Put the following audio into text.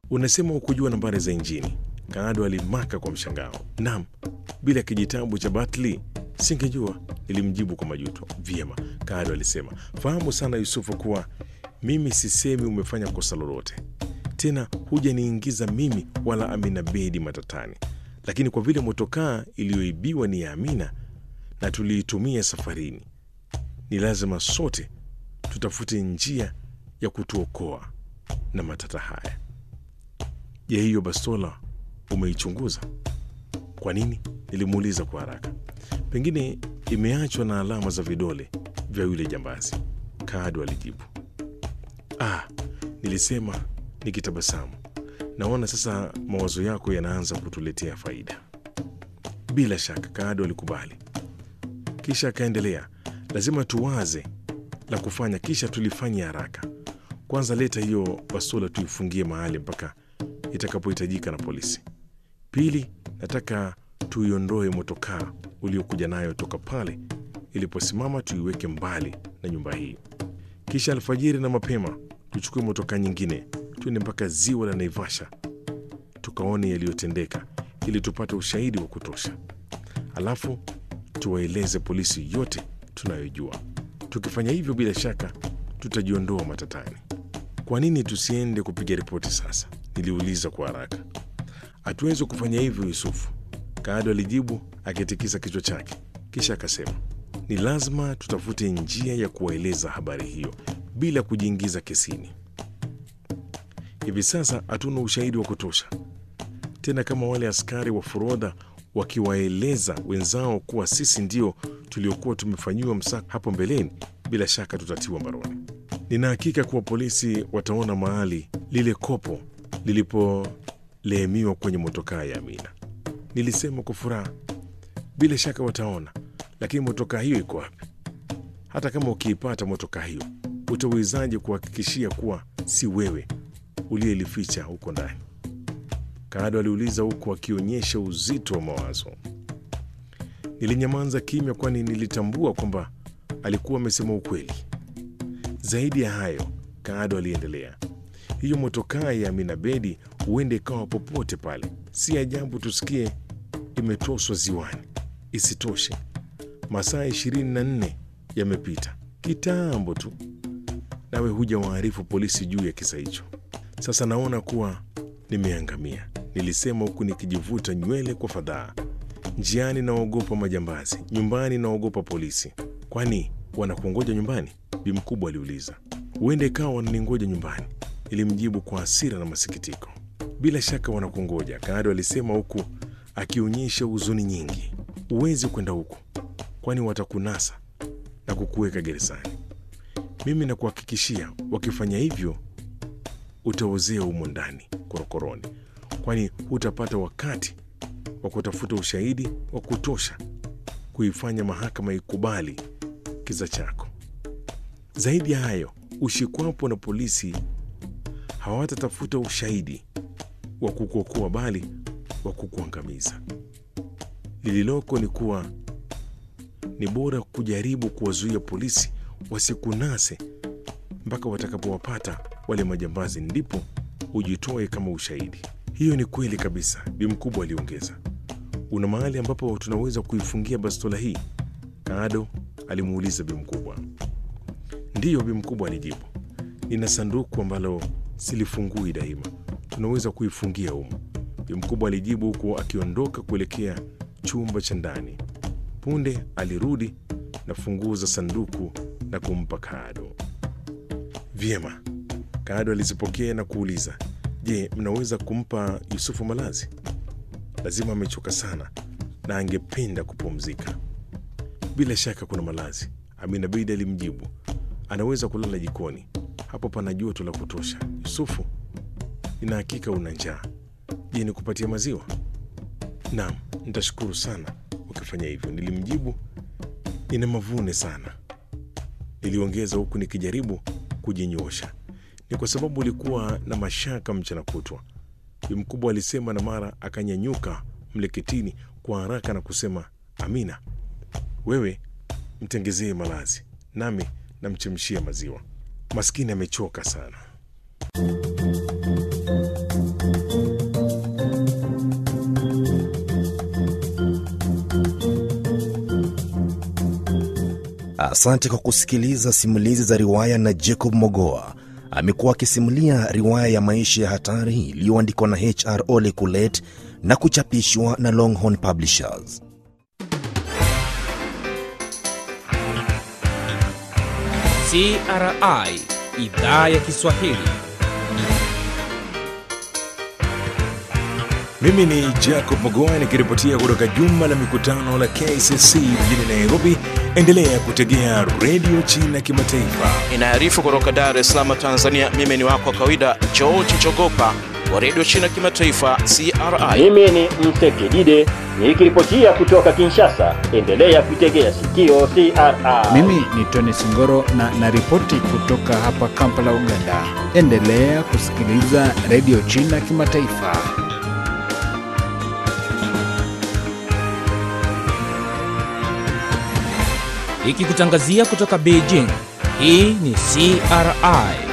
Unasema hukujua nambari za injini? Kaado alimaka kwa mshangao. Naam, bila kijitabu cha Batli singejua, nilimjibu kwa majuto. Vyema, Kaado alisema, fahamu sana Yusufu kuwa mimi sisemi umefanya kosa lolote, tena hujaniingiza mimi wala Amina Bedi matatani, lakini kwa vile motokaa iliyoibiwa ni ya Amina na tuliitumia safarini, ni lazima sote tutafute njia ya kutuokoa na matata haya. Je, hiyo bastola umeichunguza? Kwa nini? Nilimuuliza kwa haraka. Pengine imeachwa na alama za vidole vya yule jambazi, Kaado alijibu. Ah, nilisema nikitabasamu. Naona sasa mawazo yako yanaanza kutuletea faida. Bila shaka, Kaado alikubali, kisha akaendelea, lazima tuwaze la kufanya, kisha tulifanya haraka. Kwanza leta hiyo bastola tuifungie mahali mpaka itakapohitajika na polisi. Pili, nataka tuiondoe motokaa uliokuja nayo toka pale iliposimama, tuiweke mbali na nyumba hii. Kisha alfajiri na mapema tuchukue motokaa nyingine, tuende mpaka ziwa la Naivasha tukaone yaliyotendeka, ili tupate ushahidi wa kutosha. Alafu tuwaeleze polisi yote tunayojua. Tukifanya hivyo, bila shaka tutajiondoa matatani. Kwa nini tusiende kupiga ripoti sasa? Niliuliza kwa haraka. Hatuwezi kufanya hivyo, Yusufu, Kaado alijibu akitikisa kichwa chake, kisha akasema, ni lazima tutafute njia ya kuwaeleza habari hiyo bila kujiingiza kesini. Hivi sasa hatuna ushahidi wa kutosha tena, kama wale askari wa forodha wakiwaeleza wenzao kuwa sisi ndio tuliokuwa tumefanyiwa msako hapo mbeleni, bila shaka tutatiwa mbaroni. Nina hakika kuwa polisi wataona mahali lile kopo lilipoleemiwa kwenye motokaa ya Amina. Nilisema kwa furaha, bila shaka wataona, lakini motokaa hiyo iko wapi? Hata kama ukiipata motokaa hiyo, utawezaje kuhakikishia kuwa si wewe uliyelificha huko ndani? Kaado aliuliza huku akionyesha uzito wa mawazo. Nilinyamaza kimya, kwani nilitambua kwamba alikuwa amesema ukweli. Zaidi ya hayo, Kaado aliendelea, hiyo motokaa ya Amina Bedi huende ikawa popote pale. Si ajabu tusikie imetoswa ziwani. Isitoshe, masaa ishirini na nne yamepita kitambo tu, nawe huja waarifu polisi juu ya kisa hicho. Sasa naona kuwa nimeangamia, nilisema huku nikijivuta nywele kwa fadhaa. Njiani naogopa majambazi, nyumbani naogopa polisi. Kwani wanakungoja nyumbani? Bi mkubwa aliuliza. Huenda ikawa wananingoja nyumbani, ilimjibu kwa hasira na masikitiko. Bila shaka wanakungoja, Kaado alisema huku akionyesha huzuni nyingi. Huwezi kwenda huku, kwani watakunasa na kukuweka gerezani. Mimi nakuhakikishia, wakifanya hivyo utaozea humo ndani korokoroni, kwani hutapata wakati wa kutafuta ushahidi wa kutosha kuifanya mahakama ikubali kisa chako. Zaidi ya hayo, ushikwapo na polisi hawatatafuta ushahidi wa kukuokoa, bali wa kukuangamiza. Lililoko ni kuwa ni bora kujaribu kuwazuia polisi wasikunase mpaka watakapowapata wale majambazi, ndipo ujitoe kama ushahidi. Hiyo ni kweli kabisa, Bi Mkubwa aliongeza. Una mahali ambapo tunaweza kuifungia bastola hii? Kaado alimuuliza Bi Mkubwa. Ndiyo, Bi Mkubwa alijibu, nina sanduku ambalo silifungui daima, tunaweza kuifungia humo. Bi Mkubwa alijibu huku akiondoka kuelekea chumba cha ndani. Punde alirudi na funguo za sanduku na kumpa Kaado. Vyema, Kaado alizipokea na kuuliza, je, mnaweza kumpa Yusufu malazi? Lazima amechoka sana na angependa kupumzika. Bila shaka kuna malazi, Amina Bidi alimjibu. Anaweza kulala jikoni, hapo pana joto la kutosha. Yusufu, nina hakika una njaa. Je, nikupatia maziwa? Naam, nitashukuru sana ukifanya hivyo, nilimjibu. Nina mavune sana, niliongeza huku nikijaribu kujinyosha. Ni kwa sababu ulikuwa na mashaka mchana kutwa, Bi Mkubwa alisema, na mara akanyanyuka mleketini kwa haraka na kusema, Amina, wewe mtengezee malazi, nami namchemshia maziwa. Maskini amechoka sana. Asante kwa kusikiliza simulizi za riwaya na Jacob Mogoa. Amekuwa akisimulia riwaya ya maisha ya hatari iliyoandikwa na HR Ole Kulet na kuchapishwa na Longhorn Publishers. CRI idhaa ya Kiswahili. Mimi ni Jacob Mogoa nikiripotia kutoka jumba la mikutano la KCC mjini Nairobi. Endelea kutegea redio China Kimataifa. Inaarifu kutoka Dar es Salaam, Tanzania. Mimi ni wako wa kawaida George Chogopa wa redio China Kimataifa, CRI. Mimi ni Msekidide nikiripotia kutoka Kinshasa. Endelea kuitegea sikio CRI. Mimi ni Tony Singoro na naripoti kutoka hapa Kampala, Uganda. Endelea kusikiliza redio China Kimataifa. Ikikutangazia kutoka Beijing. Hii ni CRI